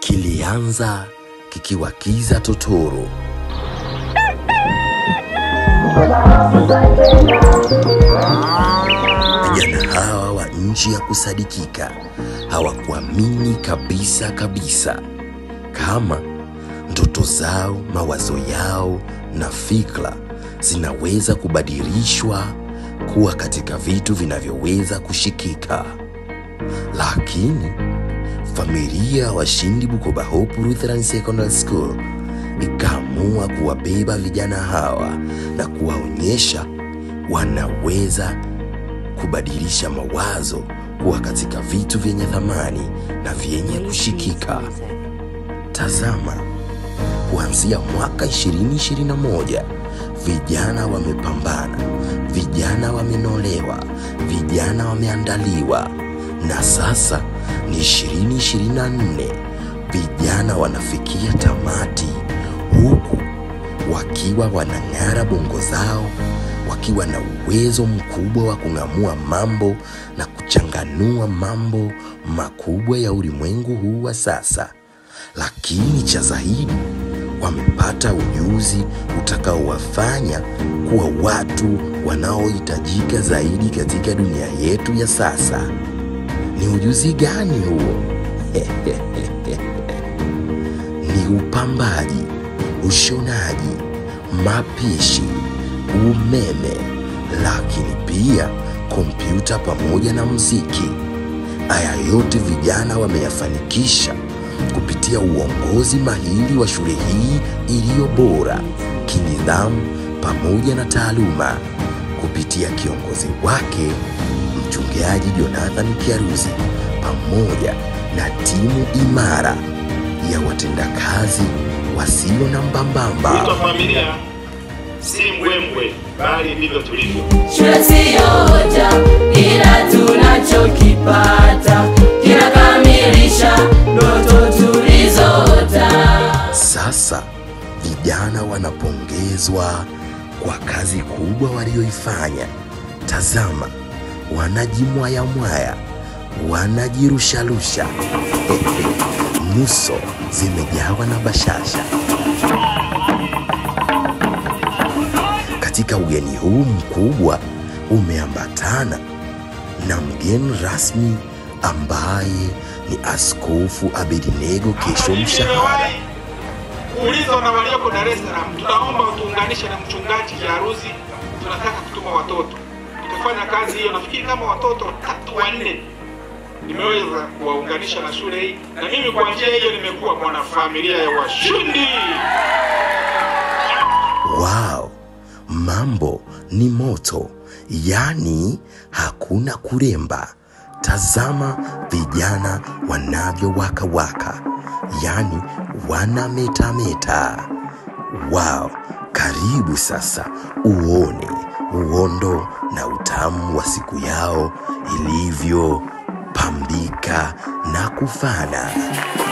kilianza kikiwakiza totoro. Vijana hawa wa nchi ya kusadikika hawakuamini kabisa kabisa kama ndoto zao, mawazo yao na fikra zinaweza kubadilishwa kuwa katika vitu vinavyoweza kushikika. Lakini familia ya washindi Bukoba Hope Lutheran Secondary School ikaamua kuwabeba vijana hawa na kuwaonyesha wanaweza kubadilisha mawazo kuwa katika vitu vyenye thamani na vyenye kushikika. Tazama, kuanzia mwaka 2021 vijana wamepambana, vijana wamenolewa, vijana wameandaliwa, na sasa ni 2024 vijana wanafikia tamati, huku wakiwa wanang'ara bongo zao, wakiwa na uwezo mkubwa wa kung'amua mambo na kuchanganua mambo makubwa ya ulimwengu huu wa sasa. Lakini cha zaidi, wamepata ujuzi utakaowafanya kuwa watu wanaohitajika zaidi katika dunia yetu ya sasa. Ni ujuzi gani huo? Ni upambaji, ushonaji, mapishi, umeme, lakini pia kompyuta pamoja na muziki. Haya yote vijana wameyafanikisha kupitia uongozi mahiri wa shule hii iliyo bora kinidhamu pamoja na taaluma, kupitia kiongozi wake mchungaji Jonathan Kiaruzi pamoja na timu imara ya watendakazi wasio na mbambamba. Wito wa familia si mbwembwe, bali ndivyo tulivyo. Shule siyo hoja, ila tunachokipata kinakamilisha ndoto tulizoota. Sasa vijana wanapongezwa kwa kazi kubwa walioifanya. Tazama, wanajimwayamwaya, wanajirusharusha, nyuso zimejawa na bashasha. Katika ugeni huu mkubwa umeambatana na mgeni rasmi ambaye ni Askofu Abednego Kesho Mshahara. Nimewahi kuulizwa na walioko Dar es Salaam, tunaomba utuunganishe na mchungaji Kiaruzi, tunataka kutuma watoto. Tukafanya kazi hiyo, nafikiri kama watoto tatu wanne nimeweza kuwaunganisha na shule hii, na mimi kwa njia hiyo nimekuwa mwanafamilia ya washindi. Wow, mambo ni moto, yaani hakuna kuremba. Tazama vijana wanavyowakawaka, yaani wanametameta. Wow, karibu sasa uone uondo na utamu wa siku yao ilivyopambika na kufana.